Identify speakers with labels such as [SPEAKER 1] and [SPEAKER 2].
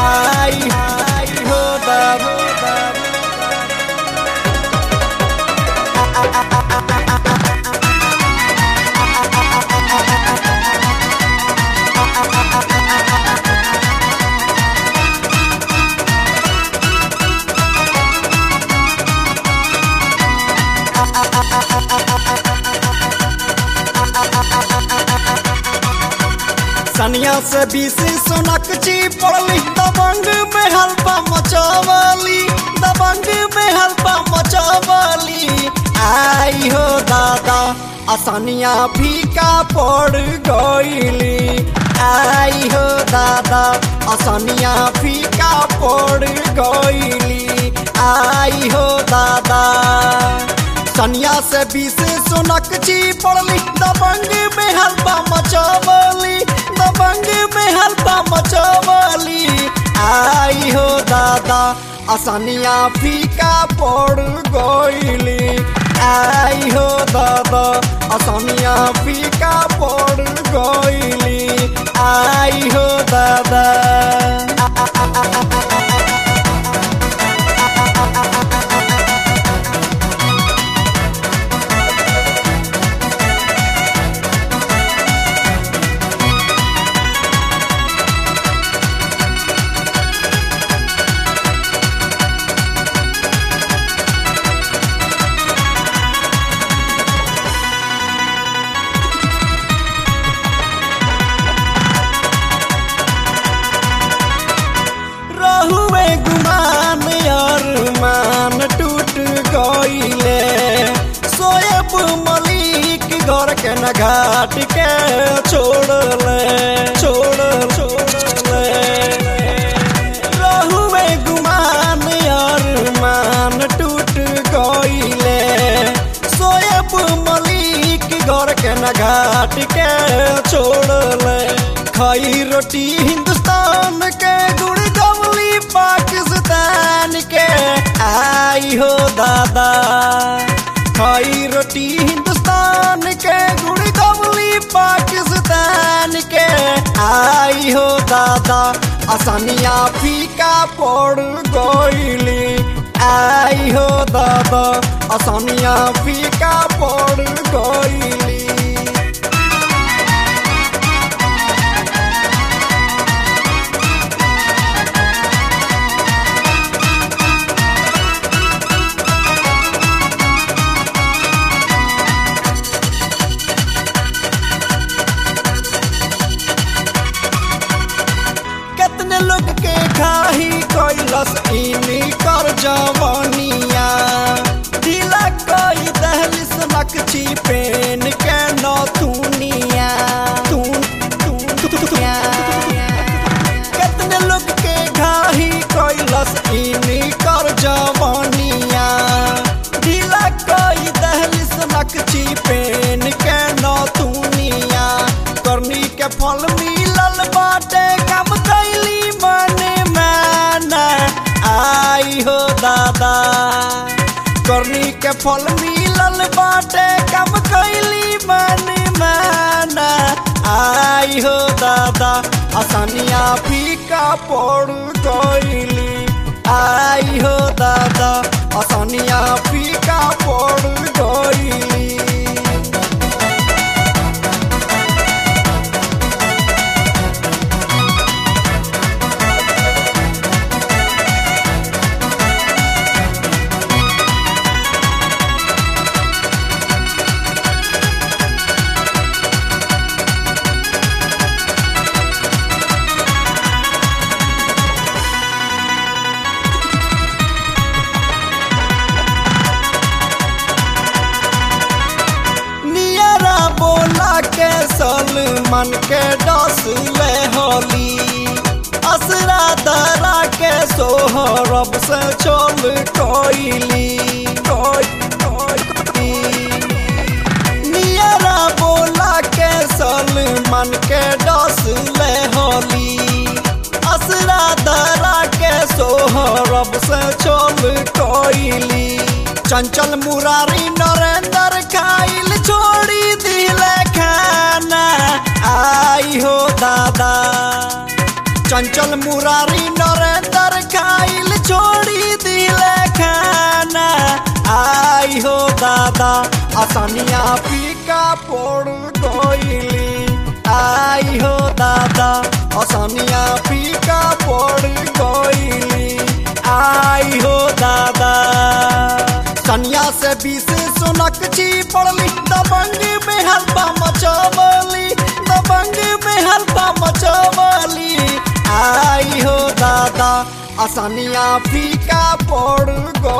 [SPEAKER 1] आई आई हो दादा सनिया से बीस सोनक ची पड़ली दबंग में हल्पा मचावली दबंग में हल्पा मचावली आई हो दादा असनिया फीका पड़ गईली आई हो दादा असनिया फीका पड़ गईली आई हो दादा सनिया से बीस सोनक ची पड़ली दबंग में हल्पा मचावली दबंग में हल्पा मचावली आई हो दादा असनिया फीका पड़ गईली आई हो दादा असनिया फीका पड़ गईली आई हो दादा रहुए गुमान यार मान टूट गईले सोएब मलिक घर के न घाट के छोड़ले छोड़ छोड़ले रहुए गुमान यार मान टूट गईले सोएब मलिक घर के न घाट के छोड़ले खाई रोटी हिंदुस्तान के गुड़ गवली पाकिस्तान के आई हो दादा खाई रोटी हिंदुस्तान के गुड़ गवली पाकिस्तान के आई हो दादा आसानिया फीका पड़ गईली आई हो दादा आसानिया फीका पड़ गईली कितने लोग के खाही कैलस इनी कर जवानिया ढीला कोई दहलिस नकची पेन के नथुनिया तून तून तूनिया कितने लोग के घाही कैलस इनी कर जवानिया ढीला कोई दहलिस नकची पेन के नथुनिया करनी के फल मिलल बाटे कम कैली मने माना आई हो दादा करनी के फल मिलल बाटे कम कैली मने माना आई हो दादा आसानिया फीका पड़ गईली आई हो दादा आसानिया फीका पड़ गईली नियरा बोला के सलमान के डस ले होली असरा दरा के सोहरब से चल कोइली नियरा बोला के सलमान के डस ले होली असरा दरा के सोहरब से चल कोइली चंचल मुरारी नरेंद्र खाइल छोड़ी दिले खाना आई हो दादा चंचल मुरारी नरेंद्र खाइल छोड़ी दिले खाना आई हो दादा आसानिया फीका पड़ गईली आई हो दादा आसानिया फीका पड़ गईली आई हो दादा कन्या से बीस सुनक छी पड़ली दबंग में हल्पा मचवली दबंग में हल्पा मचवली आई हो दादा आसानिया फीका पड़ गई